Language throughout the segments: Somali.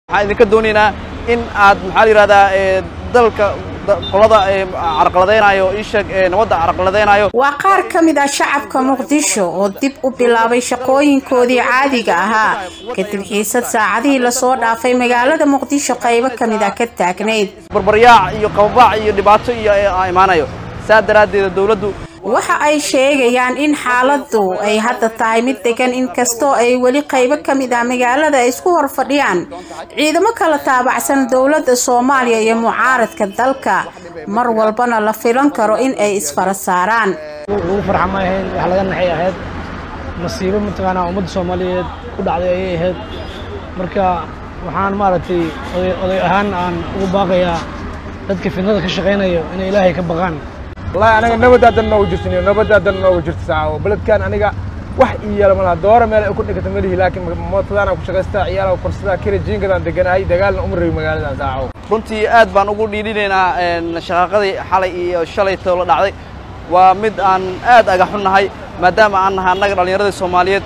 waxaan idinka doonaynaa in aad maxaa la yidhahdaa dalka qolada carqaladaynayo isheeg nabadda carqaladaynayo waa qaar ka mid ah shacabka muqdisho oo dib u bilaabay shaqooyinkoodii caadiga ahaa kadib xiisad saacadihii lasoo dhaafay magaalada muqdisho qaybo ka mid ah ka taagnayd barbaryaac iyo qababaac iyo dhibaato iyo imaanayo saa daraaddeeda dowladdu waxa ay sheegayaan in xaaladdu ay hadda tahay mid degan inkastoo ay weli qaybo ka mid ah magaalada ay isku hor fadhiyaan ciidamo kala taabacsan dowladda soomaaliya iyo mucaaradka dalka mar walbana la filan karo in ay isfara saaraan ugu farxa ma ahayn wax laga naxay ahayd masiibo mataqaanaa ummadda soomaaliyeed ku dhacday ayay ahayd marka waxaan maaragtay oday ahaan aan ugu baaqayaa dadka fidnada ka shaqaynayo inay ilaahay ka baqaan wallahi anaga nabadaadan noogu jirtin nabadaadan noogu jirta saaco beledkan aniga wax ii yeela malaha doora meel ay ku dhigata malihi laakiin mootadaana ku shaqaystaa ciyaala korsadaa kira jiingadaan deganahay dagaalna uma rabi magaaladan saaco runtii aad baan ugu dhiidhinaynaa shaqaaqadii xalay iyo shalaytoo la dhacday waa mid aan aad agaxunnahay maadaama aan nahay annaga dhallinyaradii soomaaliyeed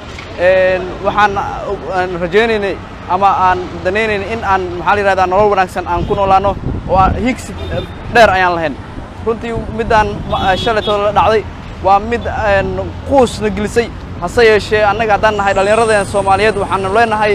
waxaan rajaynaynay ama aan danaynaynay in aan maxaa la yihahdaa nolol wanaagsan aan ku noolaano oo aan higsi dheer ayaan lahayn runtii middaan shalaytoo la dhacday waa mid quusna gelisay hase yeeshee annaga haddaan nahay dhallinyaradeen soomaaliyeed waxaanu leenahay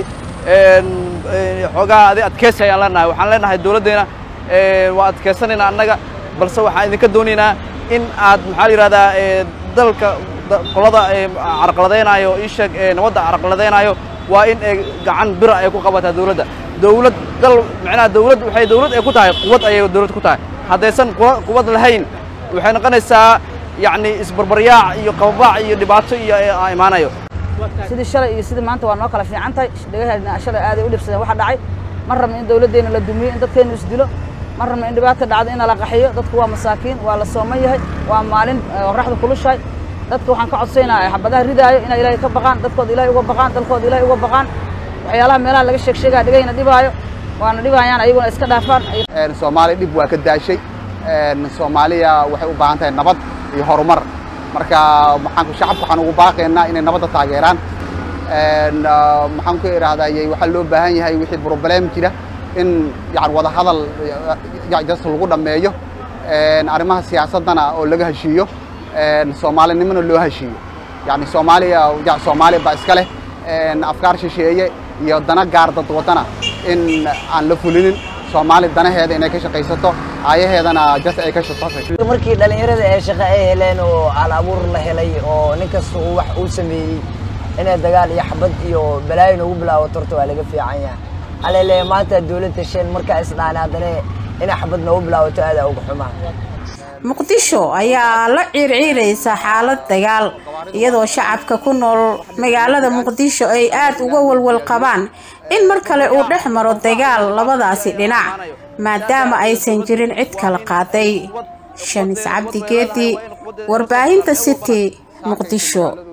xoogaa adi adkeysi ayaan leenahay waxaan leenahay dowladdeena waa adkeysanaynaa annaga balse waxaan idinka doonaynaa in aad maxaa la yihahdaa dalka qolada carqaladaynayo isheeg nabadda carqaladaynayo waa in ay gacan bira ay ku qabataa dowladda dowlad dal macnaha dowlad waxay dowlad ay ku tahay quwad ayay dowlad ku tahay haddaysan quwad lahayn waxay noqonaysaa yacni isbarbaryaac iyo qababaac iyo dhibaato iyo imaanayo sidii shalay iyo sidii maanta waa noo kala fiican tahay dhagaheedna shalay aaday u dhibsadeen waxa dhacay ma rabno in dowladdeenna la dumiyo in dadkeennu isdilo ma rabno in dhibaata dhacdo in la qaxiyo dadku waa masaakiin waa la sooman yahay waa maalin qoraxda kulushahay dadka waxaan ka codsaynayaa xabadaha ridaayo inay ilaahay ka baqaan dadkooda ilaahay uga baqaan dalkooda ilaahay uga baqaan waxyaalaha meelaha laga sheeg sheegaya dhigayna dhibaayo waana dhibayaan ayaguna iska dhaafaan soomaaliya dhib waa ka daashay soomaaliya waxay u baahan tahay nabad iyo horumar marka maxaan shacabka waxaan ugu baaqaynaa inay nabadda taageeraan maxaan ku idhaahdayy waxaa loo baahan yahay wixii problem jira in yani wada hadal jas lagu dhammeeyo arrimaha siyaasaddana oo laga heshiiyo soomaalinimona loo heshiiyo yani soomaaliya soomaaliya baa iska leh afkaar shisheeye iyo dana gaar dad wadana in aan la fulinin soomaali danaheeda inay ka shaqaysato aayaheedana jas ay ka shaqaysato markii dhallinyarada ee shaqo ay heleen oo al abuur la helay oo nin kasta uu wax uu sameeyey inay dagaal iyo xabad iyo balaayo noogu bilaabato horta waa laga fiican yahay alele maanta dowladda sheen markaa isdhaan haddana inay xabad noogu bilaabato aadaa uga xumaa muqdisho ayaa la ciirciiraysa xaalad dagaal iyadoo shacabka ku nool magaalada muqdisho ay aad uga walwal qabaan in mar kale uu dhex maro dagaal labadaasi dhinac maadaama aysan jirin cid kala qaaday shamis cabdi geedi warbaahinta city muqdisho